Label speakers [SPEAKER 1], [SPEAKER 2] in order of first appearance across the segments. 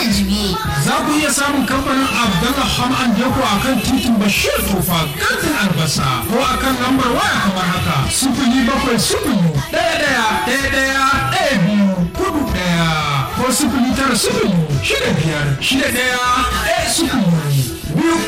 [SPEAKER 1] jibiye.
[SPEAKER 2] Za ku iya samun kamfanin Abdallah Ham and Deko a kan titin Bashir Tofa kantin albasa ko a kan lambar waya kamar haka sifili bakwai sifili ɗaya ɗaya ɗaya ɗaya ɗaya biyu kudu ɗaya ko sifili tara sifili shida biyar shida ɗaya ɗaya sifili biyu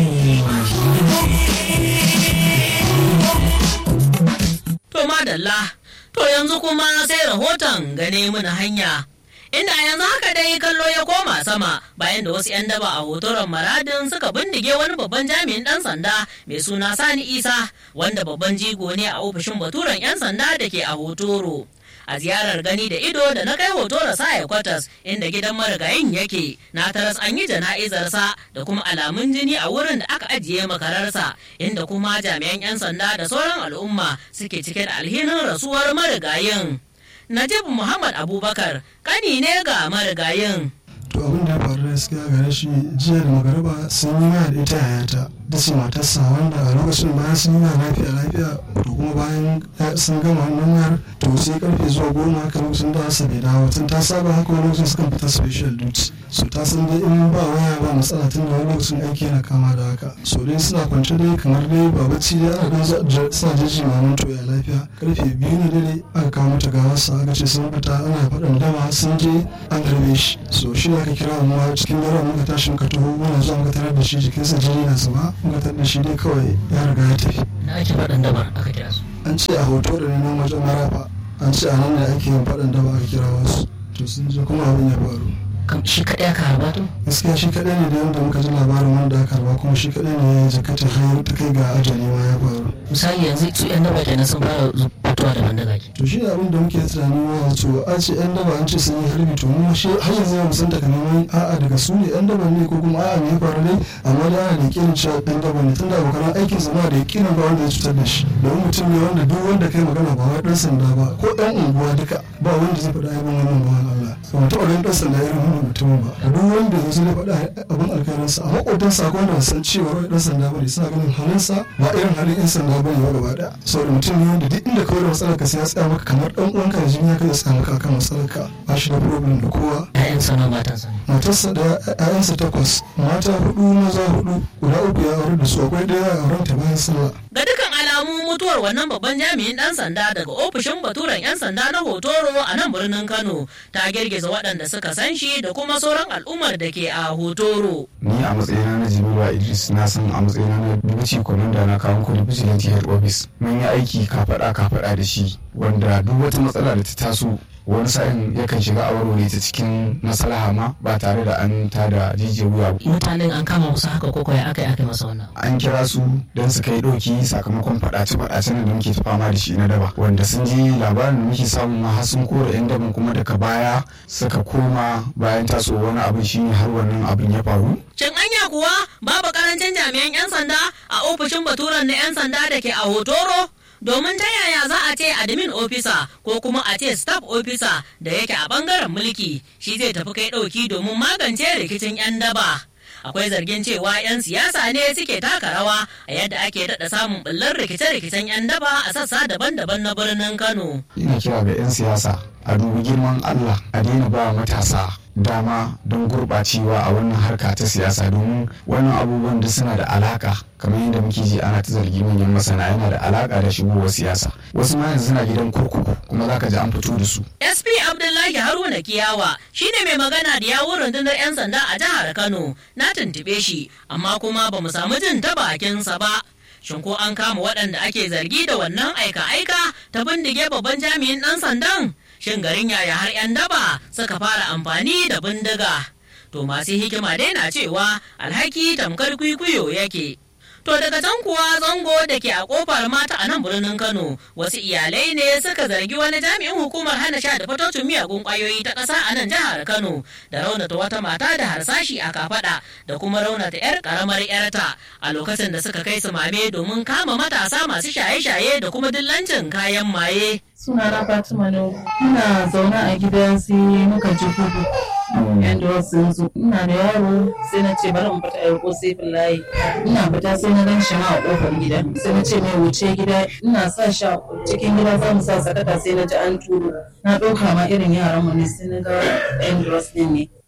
[SPEAKER 3] To madalla, to yanzu kuma sai rahoton gane muna hanya. Inda yanzu haka dai kallo ya koma sama bayan da wasu 'yan daba a hotoron maradin suka bindige wani babban jami'in ɗan sanda mai suna Sani Isa wanda babban jigo ne a ofishin baturen 'yan sanda da ke a hotoro. a ziyarar gani da ido da na kai hoto da saya kwatas inda gidan marigayin yake na taras an yi jana'izarsa da kuma alamun jini a wurin da aka ajiye makararsa inda kuma jami'an 'yan sanda da sauran al'umma suke cike da alhinin rasuwar marigayin najib muhammad abubakar kani ne ga marigayin
[SPEAKER 4] to abin da ya faru da gaskiya gare shi jiya da magaraba sun yi waya da ita yayata da ce matarsa wanda a lokacin bayan sun yi waya lafiya lafiya to kuma bayan sun gama wannan wayar to sai karfe zuwa goma haka lokacin da asa bai dawo tun ta saba haka wani lokacin sukan fita special duty so ta san dai in ba waya ba matsala tun da wani lokacin aiki yana kama da haka so dai suna kwance dai kamar dai ba bacci dai ana dan suna jiji mamun to ya lafiya karfe biyu na dare aka kawo mata gawarsa aka ce sun fita ana faɗin dama sun je an garbe shi so shi aka kira mu cikin daren muka tashi muka taho muna zuwa muka tarar da shi jikinsa jini na zuba muka tarar da shi dai kawai ya riga ya tafi
[SPEAKER 3] na ake faɗin dabar aka kira su
[SPEAKER 4] an ce a hoto da neman wajen marafa an ce a nan ne ake yin faɗin daba aka kira wasu to sun je kuma abin ya faru
[SPEAKER 3] shi kaɗai aka harba to
[SPEAKER 4] gaskiya shi kaɗai ne da yadda muka ji labarin wanda aka harba kuma shi kaɗai ne ya jikata har ta kai ga ajali ma ya faru
[SPEAKER 3] misali yanzu su yan daba kenan sun fara fitowa da bandaga ke
[SPEAKER 4] to shi abin da muke tunani ma to an ce yan daba an ce sun yi harbi to mu shi har yanzu mu san takamaiman a'a daga su ne yan daba ne ko kuma a'a me ya faru ne amma da ana da yakinin cewa yan daba ne tunda abokan aikin sa ba da yakinin ba wanda ya cutar da shi domin mutum ne wanda duk wanda kai magana ba wai dan sanda ba ko yan unguwa duka ba wanda zai faɗa aibin wannan ba Allah ba mu taɓa ganin dan sanda irin wannan mutumin ba duk wanda zai zai faɗa abin alkhairinsa a maƙotansa akwai wanda san cewa wai dan sanda bane suna ganin halinsa ba irin halin yan sanda bane ba gaba ɗaya saboda mutum ne wanda duk inda kawai da matsalar ka sai ya tsaya maka kamar dan uwanka da jini ya kai tsaya maka akan matsalar ka ba shi da problem da kowa
[SPEAKER 3] ƴaƴan sana matansa ne
[SPEAKER 4] matarsa da ƴaƴansa takwas mata hudu maza hudu guda uku ya aure da su akwai ɗaya a auren ta bayan sallah
[SPEAKER 3] ga dukkan alamu mutuwar wannan babban jami'in dan sanda daga ofishin baturen 'yan sanda na hotoro a nan birnin kano ta girgiza waɗanda suka san shi da kuma sauran al'ummar da ke a hotoro
[SPEAKER 5] ni a matsayina na jimilu idris na san a matsayina na dubuci kwamanda na kawon kudi vigilante head office mun yi aiki kafaɗa kafaɗa da shi wanda duk wata matsala da ta taso wani sa'in yakan shiga a warware ta cikin maslaha ma ba tare da an tada jijiyar wuya
[SPEAKER 3] mutanen an kama musu haka ko ya aka yi aka masa wannan
[SPEAKER 5] an kira su don su kai ɗauki sakamakon faɗace faɗace da muke ta fama da shi na daba wanda sun ji labarin da muke samu ma har sun kora yan daban kuma daga baya suka koma bayan taso wani abin shine har wannan abin ya faru
[SPEAKER 3] Shin anya kuwa babu karancin jami'an 'yan sanda a ofishin baturen na 'yan sanda da ke a hotoro? Domin ta yaya za a ce admin officer ko kuma a ce staff officer da yake a bangaren mulki shi zai tafi kai ɗauki domin magance rikicin 'yan daba. Akwai zargin cewa 'yan siyasa ne suke taka rawa a yadda ake daɗa samun ɓullar rikice-rikicen 'yan daba a sassa daban-daban na birnin Kano.
[SPEAKER 5] ina kira ga 'yan siyasa a dubi girman allah a daina ba matasa dama don gurɓacewa a wannan harka ta siyasa domin wannan abubuwan da suna da alaka kamar yadda muke ji ana ta zargi manyan masana yana da alaka da shigowar siyasa wasu ma yanzu suna gidan kurkuku kuma za ka ji an fito da su
[SPEAKER 3] SP Abdullahi Haruna Kiyawa shine mai magana da yawun rundunar 'yan sanda a jihar Kano na tuntube shi amma kuma ba mu samu jin ta bakinsa ba. Shin ko an kama waɗanda ake zargi da wannan aika-aika ta bindige babban jami'in ɗan sandan? Shin garin yaya har 'yan daba suka fara amfani da bindiga? To masu hikima dai na cewa alhaki tamkar kwikwiyo yake. To daga can kuwa zango da ke a kofar mata a nan birnin Kano wasu iyalai ne suka zargi wani jami'in hukumar hana sha da fatocin miyagun kwayoyi ta ƙasa a nan jihar Kano da raunata wata mata da harsashi a kafada da kuma raunata 'yar karamar 'yarta a lokacin da suka kai su mame domin kama matasa masu shaye-shaye da kuma dillancin kayan maye.
[SPEAKER 6] suna na Fatima Nuhu. Ina zaune a gida sai muka ji gudu. Yan da sun zo. Ina da yaro sai na ce bari in fita a ko sai layi. Ina fita sai na gan shi ma a kofar gida. Sai na ce mai wuce gida. Ina sa shi a cikin gida za mu sa sakata sai na ji an turo. Na ɗauka ma irin yaran mu ne sai na ga yan ne.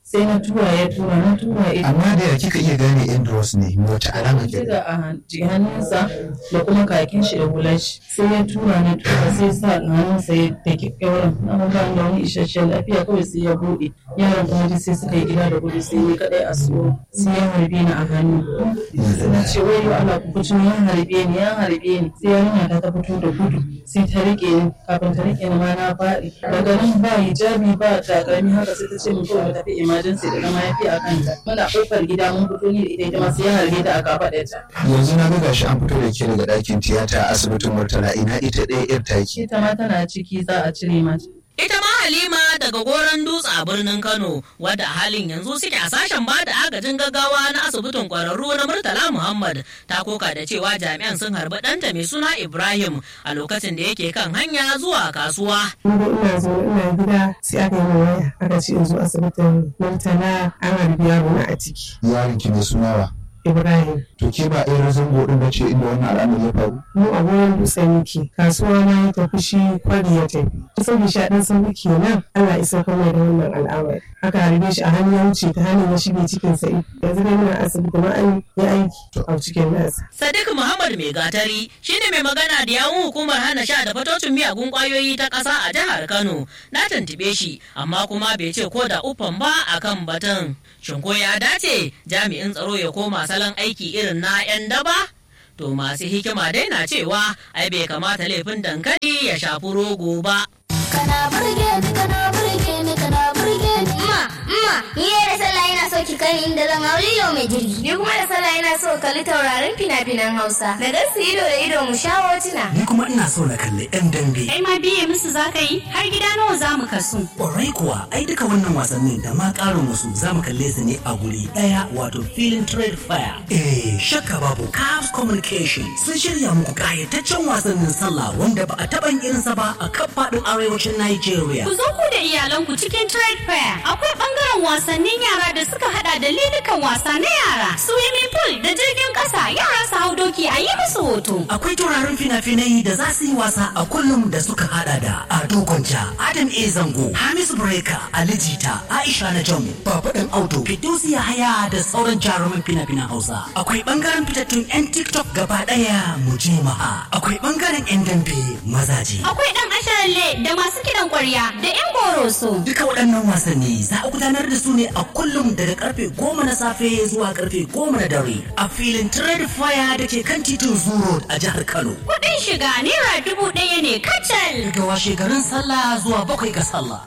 [SPEAKER 6] sai na tura ya tura na tura ya
[SPEAKER 1] amma da ya kika iya gane Andros ne wata alama ke
[SPEAKER 6] da a hannunsa da kuma kakin shi da hular shi sai ya tura na tura sai sa hannunsa ya da kyauran na ba da wani isasshen lafiya kawai sai ya buɗe yaran kuma duk sai suka yi gida da gudu sai ni kadai a tsoro sai ya harbe ni a hannu sai na ce wai Allah ku fito ya harbe ni ya harbe ni sai yarinya ta ta fito da gudu sai ta rike ni kafin ta rike ni ma na faɗi daga nan ba hijabi ba takalmi haka sai ta ce mun kawai mu tafi emergency da na mahaifi a kanta muna kofar gida mun fito ni da ita ita ma sai ya harbe ta a kafaɗa ta
[SPEAKER 1] yanzu na ga gashi an fito da ke daga ɗakin tiyata a asibitin Murtala ina ita ɗaya yar taki
[SPEAKER 6] ita ma tana ciki za a cire mata
[SPEAKER 3] Ita ma Halima daga goron dutse a birnin Kano wadda a halin yanzu suke a sashen ba da agajin gaggawa na asibitin kwararru na Murtala Muhammad ta koka da cewa jami'an sun harbi ɗanta mai suna Ibrahim a lokacin da yake kan hanya zuwa kasuwa.
[SPEAKER 7] Ni ina zo ina gida sai aka yi min waya aka ce in zo asibitin Murtala an harbi yaro na a ciki.
[SPEAKER 1] yaron ki mai sunawa
[SPEAKER 7] Ibrahim.
[SPEAKER 1] to ke ba ɗaya zango ɗin bace inda wannan al'amari ya faru
[SPEAKER 7] Mu a gurin dutse muke kasuwa na ya tafi shi kwari ya tafi. Kusan bisha ɗan sauki kenan Allah isa kawai da wannan al'amari. Aka harbe shi a hannu ya wuce ta hannun ya shige cikin sa yanzu dai muna asibiti ma an yi aiki a cikin nasa.
[SPEAKER 3] Sadiq Muhammad Mai Gatari shine mai magana da yawun hukumar hana sha da fatocin miyagun kwayoyi ta ƙasa a jihar Kano. Na tuntuɓe shi amma kuma bai ce ko da ufan ba akan batun. Shin ko ya dace jami'in tsaro ya koma salon aiki irin na 'yan daba? To masu hikima dai na cewa ai bai kamata laifin dankali ya shafi rogo ba.
[SPEAKER 8] Kana burge ni, kana burge ni, kana burge ni.
[SPEAKER 9] Umma, umma, ni ne da sallah ina so ki kai ni inda zan hau lilo mai jirgi.
[SPEAKER 8] Ni kuma da sallah ina so kalli taurarin fina-finan Hausa. Da gasu ido da ido mu sha hotuna.
[SPEAKER 10] Ni kuma ina so na kalli 'yan dambe.
[SPEAKER 11] Kai ma biye musu za ka yi har gida nawa za mu kasu.
[SPEAKER 10] Ƙwarai kuwa, ai duka wannan wasannin da ma ƙarin wasu za mu kalle su ne a guri ɗaya wato filin trade fair. Eh, shakka babu Cavs Communication sun shirya muku ƙayataccen wasannin sallah wanda ba a taɓa yin irinsa ba a kan faɗin arewacin Nigeria.
[SPEAKER 11] Ku zo ku da iyalanku cikin trade fair. Akwai ɓangaren wasannin yara da suka hada da lilikan wasa na yara, swimming pool da jirgin ƙasa yara su hau doki a yi musu hoto.
[SPEAKER 10] Akwai taurarin fina-finai da za su yi wasa a kullum da suka hada da Ado Gwanja, Adam A. Zango, Hamisu Breka, Ali Jita, Aisha Najamu, Baba Dan Auto, Fidusi Yahaya da sauran jaruman fina-finan Hausa. Akwai bangaren fitattun 'yan TikTok gaba ɗaya mu je maha. Akwai bangaren 'yan dambe mazaje.
[SPEAKER 11] Akwai ɗan asharalle da masu kiɗan ƙwarya da 'yan goroso.
[SPEAKER 10] Duka waɗannan wasanni za a gudanar da su ne a kullum daga karfe goma na safe zuwa karfe goma na dare a filin Trade Fire da ke kan titin Zoo a jihar Kano.
[SPEAKER 11] Kuɗin shiga naira dubu ɗaya ne kacal.
[SPEAKER 10] Daga washe garin sallah zuwa bakwai ga sallah.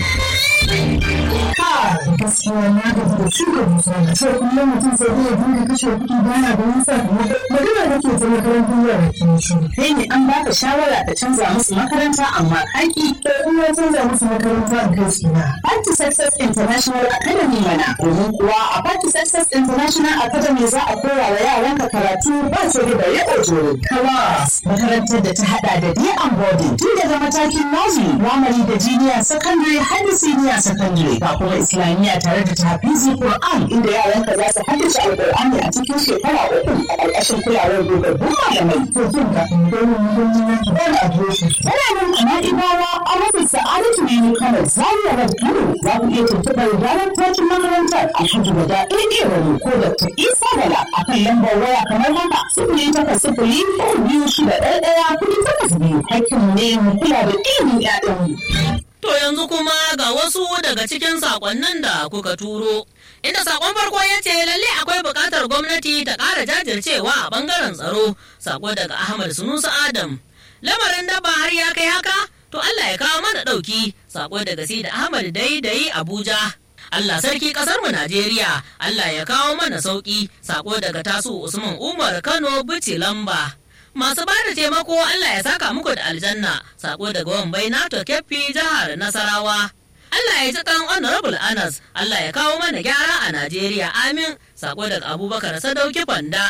[SPEAKER 7] gaskiya na gaji da shuka dusa da sai kullum mutum sai iya dinga kashe kuɗi bana da nisa magana da ke ta makarantar yara ke shi kai ne an baka shawara ka canza musu makaranta amma kaki to in ya canza musu makaranta a kai su na Party Success International Academy mana domin kuwa a Party Success International Academy za a koya wa yaranka karatu ba ce da ya ojoro class makarantar da ta hada da day and boarding tun daga matakin nursery primary da junior secondary har da senior secondary ga kuma islamiyya tare da tafizi Qur'an inda yaranka za su haddace alƙur'ani a cikin shekara uku a ƙarƙashin kulawar dogabbun malamai to jin ga domin gwamnati na da adireshi yana nan a Na'ibawa a rasa sa'adatu ne ne kanar Zaria Road Kano za ku iya tuntuɓar daraktocin makarantar Alhaji Wada Eke Wani ko Dr. Isa Bala a kan lambar waya kamar haka sifili takwas sifili uku biyu shida ɗaya ɗaya kuɗi takwas biyu hakkinmu ne mu kula da ilimin 'ya'yanmu.
[SPEAKER 3] To yanzu kuma ga wasu daga cikin sakonnin da kuka turo. Inda sakon farko ya ce lalle akwai buƙatar gwamnati ta ƙara jajircewa a ɓangaren tsaro. Sako daga Ahmad Sunusa Adam. Lamarin dabba har ya kai haka? To Allah ya kawo mana ɗauki. Sako daga Sida Ahmad Daidai Abuja. Allah sarki ƙasar mu Najeriya. Allah ya kawo mana sauƙi. Sako daga Tasu Usman Umar Kano Bici Lamba. masu ba da taimako Allah ya saka muku da aljanna sako daga wambai nato keffi jihar nasarawa Allah ya ji kan honorable Anas Allah ya kawo mana gyara a Najeriya amin sako daga Abubakar Sadauki Fanda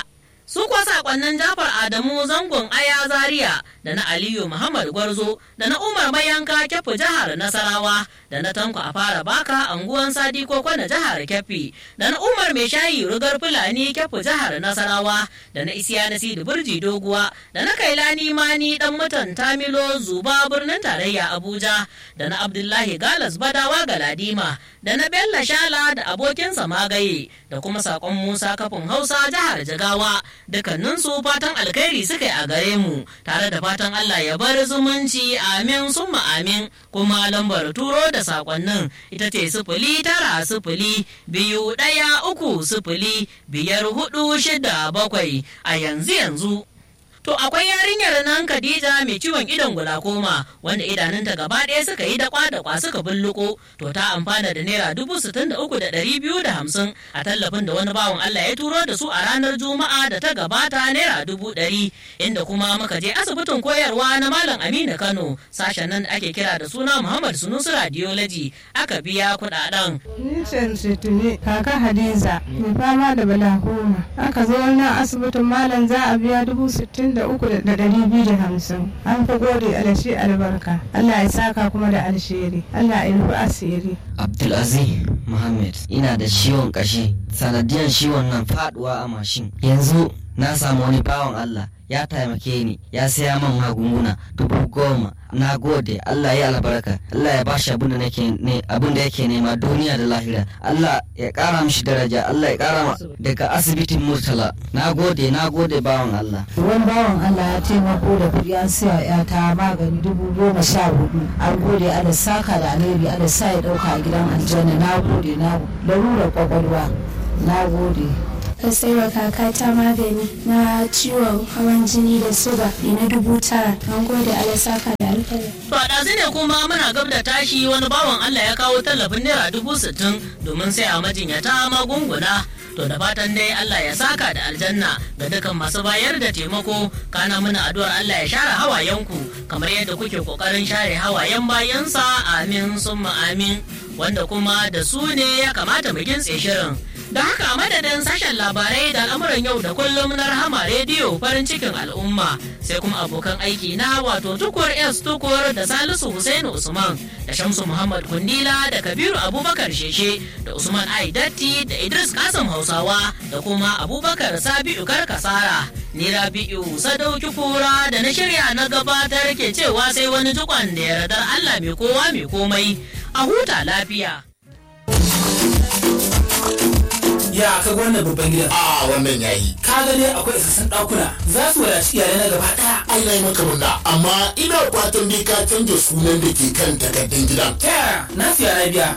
[SPEAKER 3] su kuwa sakonnin jafar adamu zangon aya zaria da na aliyu muhammad gwarzo da na umar mayanka kyafu jihar nasarawa da na tanko a fara baka anguwan sadi koko na jihar kyafi da na umar mai shayi rugar fulani kyafu jihar nasarawa da na isiya na sidi burji doguwa da na kailani mani dan mutan tamilo zuba birnin tarayya abuja da na abdullahi galas badawa galadima da na bello shala da abokinsa magaye da kuma sakon musa kafin hausa jihar jigawa dukkaninsu fatan alkhairi suka yi a gare mu tare da fatan allah ya bar zumunci amin summa amin kuma lambar turo da sakonnin ita ce sifili tara sifili biyu ɗaya uku sifili biyar hudu shida bakwai a yanzu yanzu To akwai yarinyar nan Khadija mai ciwon idon gulakoma wanda idanunta gaba ɗaya suka yi dakwa dakwa suka bulluko to ta amfana da naira dubu sittin da uku da ɗari biyu da hamsin a tallafin da wani bawan Allah ya turo da su a ranar Juma'a da ta gabata naira dubu ɗari inda kuma muka je asibitin koyarwa na Malam Aminu Kano sashen nan da ake kira da suna Muhammad Sunusu Radiology aka biya kuɗaɗen.
[SPEAKER 12] Nishan Situni kaka Hadiza mai fama da balakoma aka zo wannan asibitin malam za a biya dubu sittin da uku da ɗari biyu da hamsin an fi gode alashi albarka Allah ya saka kuma da alsheri Allah ya rufe asiri.
[SPEAKER 13] Abdulaziz Muhammad ina da ciwon kashi sanadiyar ciwon nan faduwa a mashin yanzu na samu wani bawan Allah ya taimake ni ya saya man magunguna dubu goma na gode Allah ya albarka Allah ya bashi abin da nake ne abin da yake nema duniya da lahira Allah ya kara mishi daraja Allah ya kara daga asibitin Murtala na gode na gode bawan Allah
[SPEAKER 14] wani bawan Allah ya taimako da kuɗi an siya ya ta magani dubu goma sha hudu an gode ala saka da alheri ala sa ya ɗauka a gidan aljanna na gode na larurar kwakwalwa na gode
[SPEAKER 15] ka saiwa kakata magani na ciwon hawan jini da suga na dubu tara an gode alasaka da alkhairi.
[SPEAKER 3] To a ɗazu ne kuma muna gab da tashi wani bawan Allah ya kawo tallafin naira dubu sittin domin sai a majinyata magunguna. To da fatan dai Allah ya saka da aljanna ga dukan masu bayar da taimako kana muna addu'ar Allah ya share hawayenku kamar yadda kuke kokarin share hawayen bayansa amin summa amin wanda kuma da su ne ya kamata mu gintse shirin. Da haka madadin sashen labarai da al'amuran yau da kullum na rahama rediyo farin cikin al'umma sai kuma abokan aiki na wato tukur S tukur da Salisu Hussein Usman da Shamsu Muhammad Kundila da Kabiru Abubakar Sheshe da Usman Aidatti da Idris Kasim Hausawa da kuma Abubakar Sabi'u Karkasara. Ni Rabi'u Sadauki Kura da na shirya na gabatar ke cewa sai wani tukwan da yardar Allah mai kowa mai komai a huta lafiya.
[SPEAKER 10] ya ka wannan babban gidan
[SPEAKER 16] a wannan yayi
[SPEAKER 10] ka ga dai akwai isassun ɗakuna za su wadaci iyalai na gaba ɗaya
[SPEAKER 16] ai na yi maka murna amma ina fatan dai ka canja sunan da ke kan takardun gidan
[SPEAKER 10] ta yaya na siya na biya